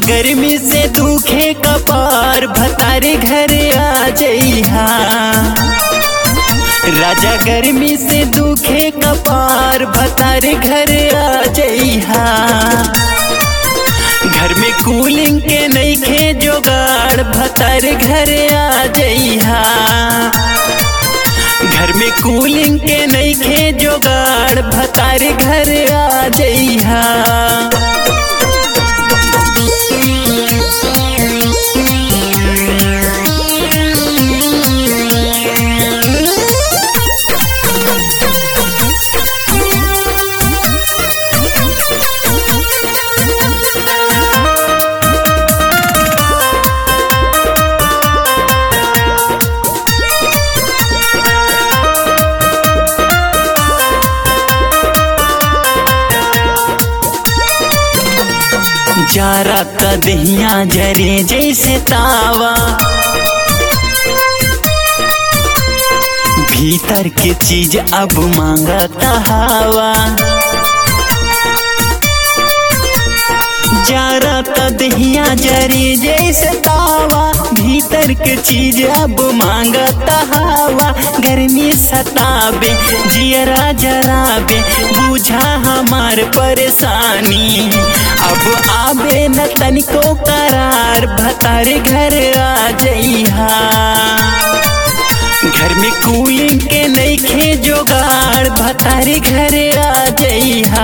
गर्मी से दुखे कपार भतारे घर आ जइहा राजा गर्मी से दुखे कपार भतारे घर आ जइहा घर में कूलिंग के नईखे जोगाड़ भतारे घर आ जइहा घर में कूलिंग के नईखे जोगाड़ भतारे घर आ जइहा जारा का दहिया जरे जैसे तावा भीतर के चीज अब मांगता हवा जारा का दहिया जरे जैसे तावा भीतर के चीज अब मांगता हवा गर्मी सताबे जियरा जराबे बुझा हमार परेशानी अब आबे न तनिको करार भतारे घर आ जइहा घर में कूलिंग के नईखे जोगाड़ भतारे घर आ जइहा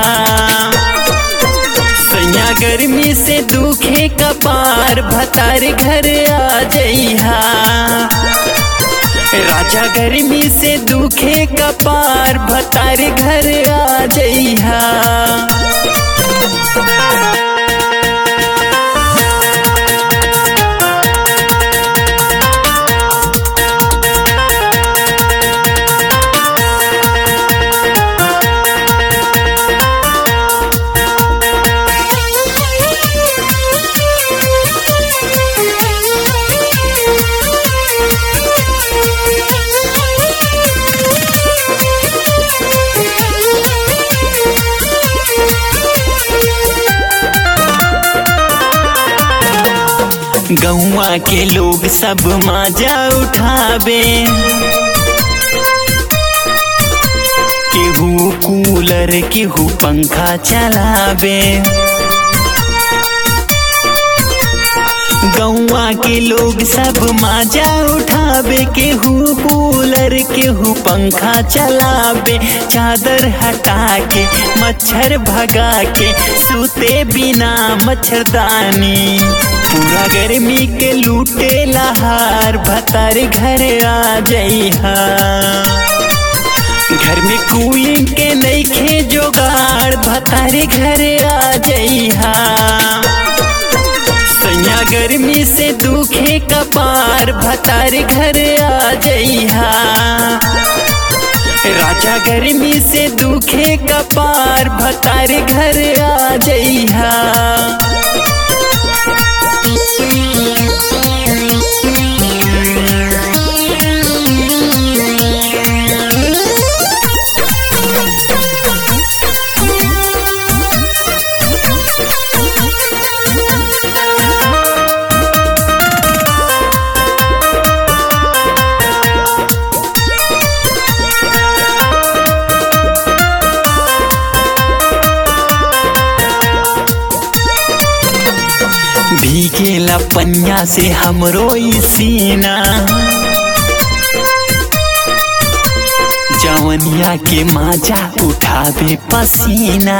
सैया गर्मी से दुखे कपार भतारे घर आ जइहा राजा गर्मी से दुखे कपार भतारे घर आ जइहा गौवा के लोग सब मजा उठाबे केहू कूलर केहू पंखा चलाबे गौवा के लोग सब मजा उठाबे केहू कूलर केहू पंखा चलाबे चादर हटा के मच्छर भगा के सूते बिना मच्छरदानी पूरा गर्मी के लूटे लहार भतार घर आ जइहा घर में कूलिंग के नईखे जोगाड़ भतारे घर आ जइहा सैया गर्मी से दुखे कपार भतारे घर आ जइहा राजा गर्मी से दुखे कपार भतारे घर आ जइहा भीगेला पन्या से हमरो ई सीना जवनिया के माजा उठावे पसीना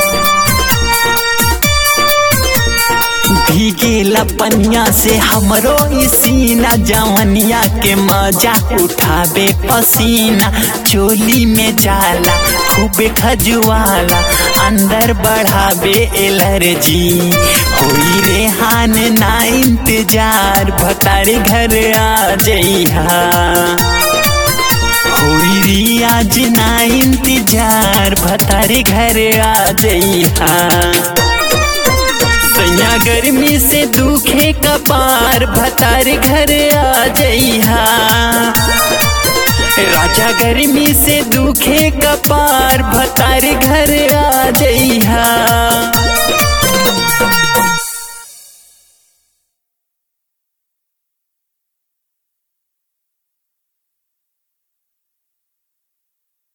भीगेला पनिया से हमरो ई सीना जवनिया के मजा उठावे पसीना चोली में जाला खूबे खजुआला अंदर बढ़ावे एलर्जी होई रेहान ना इंतजार भतारे घर आ जइहा होई रियाज ना इंतजार भतारे घर आ जइहा सैया गर्मी से दुखे कपार भतार घर आ जइहा राजा गर्मी से दुखे कपार भतार घर आ जइहा